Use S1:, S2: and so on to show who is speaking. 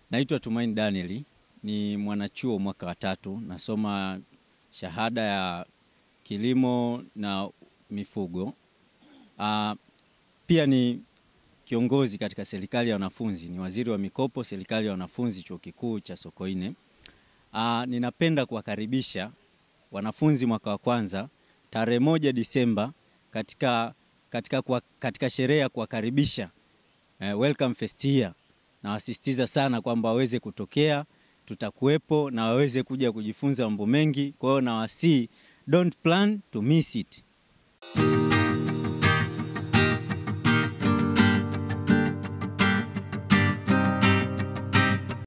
S1: Naitwa Tumaini Daniel, ni mwanachuo mwaka wa tatu, nasoma shahada ya kilimo na mifugo. Uh, pia ni kiongozi katika serikali ya wanafunzi, ni waziri wa mikopo serikali ya wanafunzi chuo kikuu cha Sokoine. Uh, ninapenda kuwakaribisha wanafunzi mwaka wa kwanza tarehe moja Disemba katika, katika, kwa, katika sherehe ya kuwakaribisha uh, welcome fest year na wasisitiza sana kwamba waweze kutokea, tutakuwepo na waweze kuja kujifunza mambo mengi. Kwa hiyo nawasii, don't plan to miss it.